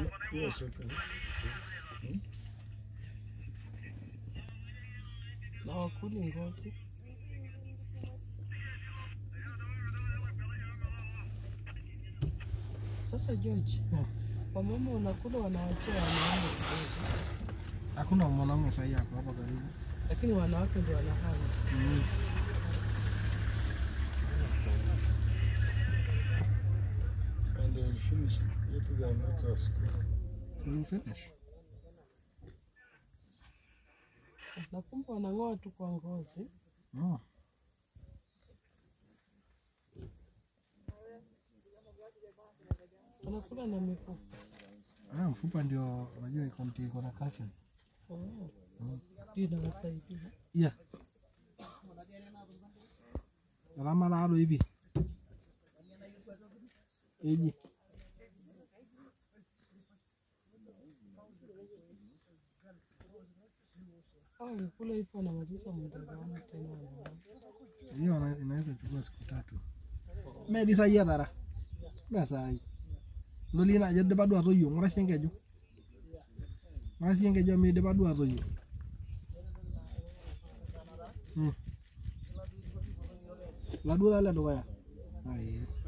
hiyo sote. na wakuli ngozi. Sasa George, Hmm. wamama wanakula wanawachia wanaume kidogo, Hakuna mwanaume sahihi hapo hapa karibu. lakini wanawake ndio wanahama. Mm. And they will finish yet they are not at school. Will finish. Na kumbe wanang'oa tu kwa ngozi. Mm. Wanakula na mifupa. Ah, mfupa ndio unajua iko mti iko na calcium. Oh. Ndio inawasaidia. Yeah. Alama lalo hivi. Eji. Hao walikula hivyo wanamaliza muda wao tena wanaona. Hiyo ina- inaweza chukua siku tatu. Medi sai atara. Me sai. Lolina ajo dipa duo atoyio, ng'urasie enkeju. Ng'urasie enkeju amu idipa duo atoyio. Mm. Laduo taa le dukuya. Ai.